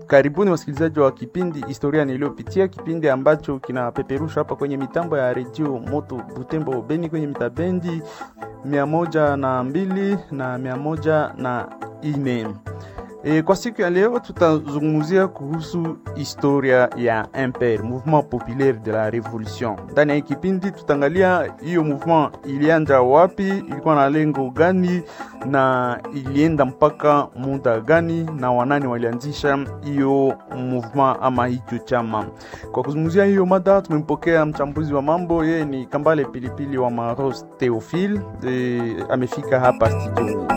Karibuni wasikilizaji wa kipindi Historia Niliyopitia, kipindi ambacho kinapeperusha hapa kwenye mitambo ya redio Moto Butembo Beni kwenye mitabendi mia moja na mbili na mia moja na ine. E, kwa siku ya leo tutazungumzia kuhusu historia ya MPR, Mouvement Populaire de la Revolution. Ndani ya kipindi tutaangalia hiyo mouvement ilianza wapi, ilikuwa na lengo gani na ilienda mpaka muda gani, na wanani walianzisha hiyo mouvement ama hicho chama. Kwa kuzungumzia hiyo mada tumempokea mchambuzi wa mambo, yeye ni Kambale Pilipili wa Maros Theophile. E, amefika hapa studioni.